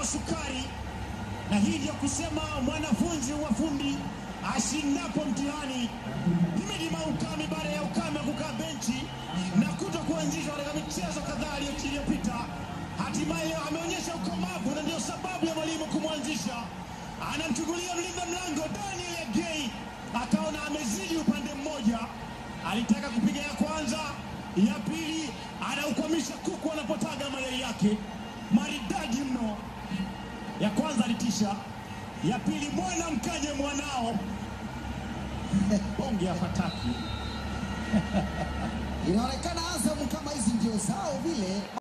wa sukari, na hii ndio kusema mwanafunzi wa fundi ashindapo mtihani. Himidi Maukami baada ya ukame kukaa benchi na kuto kuanzishwa katika michezo kadhaa iliyopita, hatimaye leo ameonyesha ukomavu na ndio sababu ya mwalimu kumwanzisha. Anamchungulia mlinda mlango Daniel Agei, akaona amezidi upande mmoja, alitaka kupiga ya kwanza, ya pili anaukwamisha kuku anapotaga mayai yake, maridadi mno. Ya kwanza alitisha, ya pili mwana mkaje mwanao bonge ya fataki Inaonekana Azam kama hizi ndio zao vile.